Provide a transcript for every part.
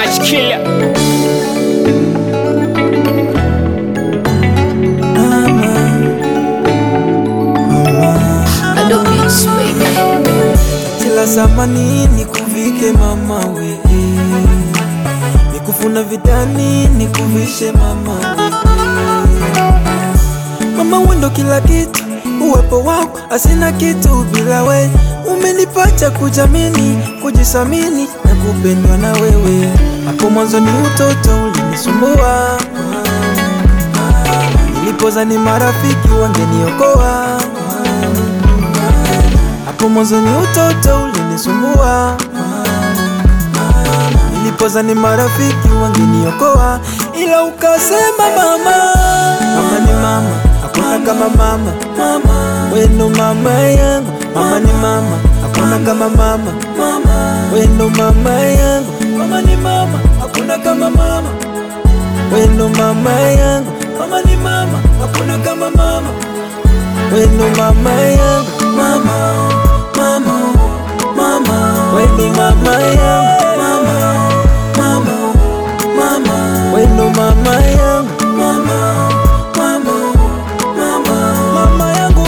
Touch killer. Ado Beats, baby. kila zamani nikuvike mama we nikufuna vitani nikuvishe mama we mama wendo kila kitu uwepo wako asina kitu bila we umenipacha kujamini kujisamini na kupendwa na wewe hapo mwanzo ni utoto ulinisumbua nilipoza ni marafiki wangeniokoa hapo mwanzo ni utoto ulinisumbua nilipoza ni marafiki wangeniokoa ila ukasema mama mama ni mama hakuna kama mama mama weno mama yangu mama ni mama hakuna kama mama mama weno mama yangu mama ni mama hakuna kama mama weno mama yangu mama ni mama hakuna kama mama weno mama yangu mama mama mama weno mama yangu mama mama mama weno mama yangu mama mama mama mama yangu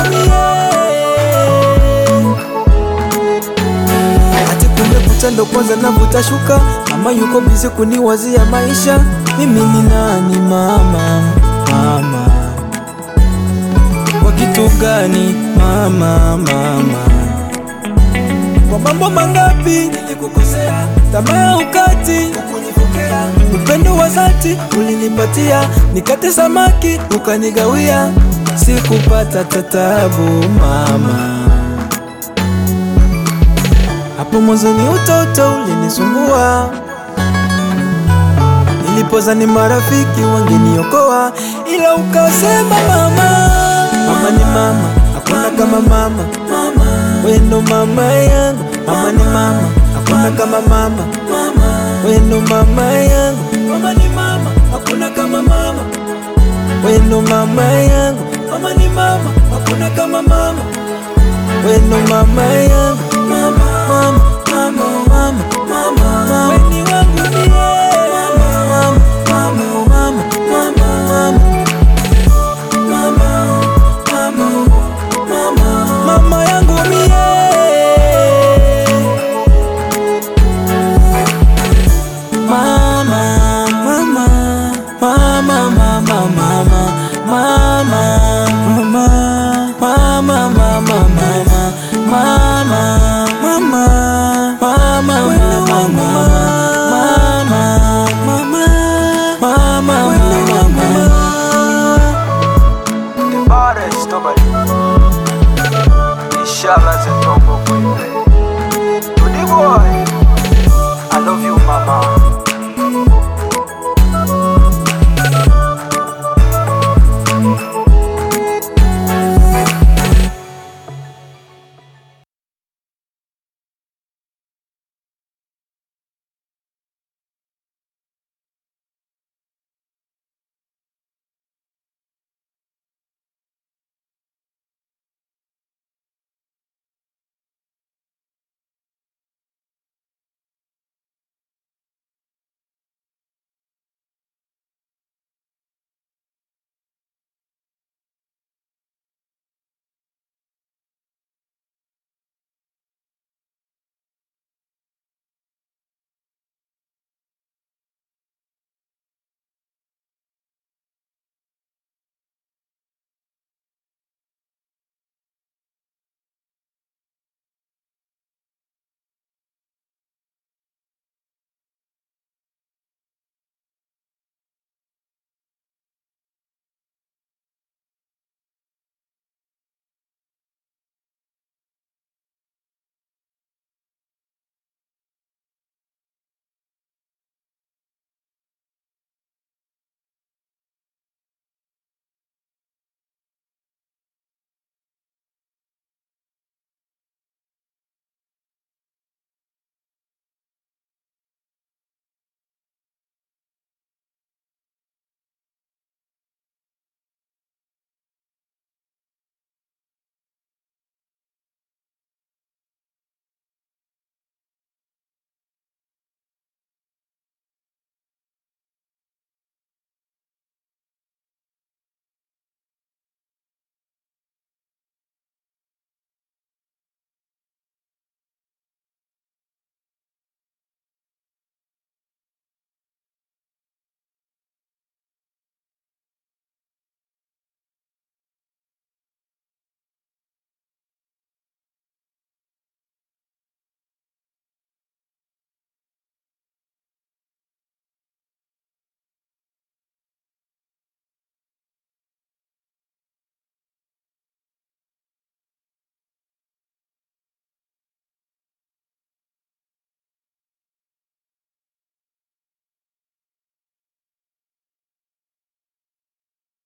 mie ati kumekucha ndo kwanza navuta shuka mama yuko bizi kuniwazia maisha mimi ni nani mama mama kwa kitu gani mama mama kwa mambo mangapi nilikukosea tamaa ya ukati ukunipokea upendo wa dhati ulinipatia nikate samaki ukanigawia sikupata tatabu mama hapo mwanzo ni utoto ulinisumbua nilipoza ni marafiki wangeniokoa ila ukasema mama mama ni mama hakuna kama mama mama weno mama yangu mama ni mama hakuna kama mama mama weno mama yangu mama ni mama hakuna kama mama weno mama yangu mama ni mama hakuna kama mama weno mama yangu mama mama mama mama mama weni wangu mie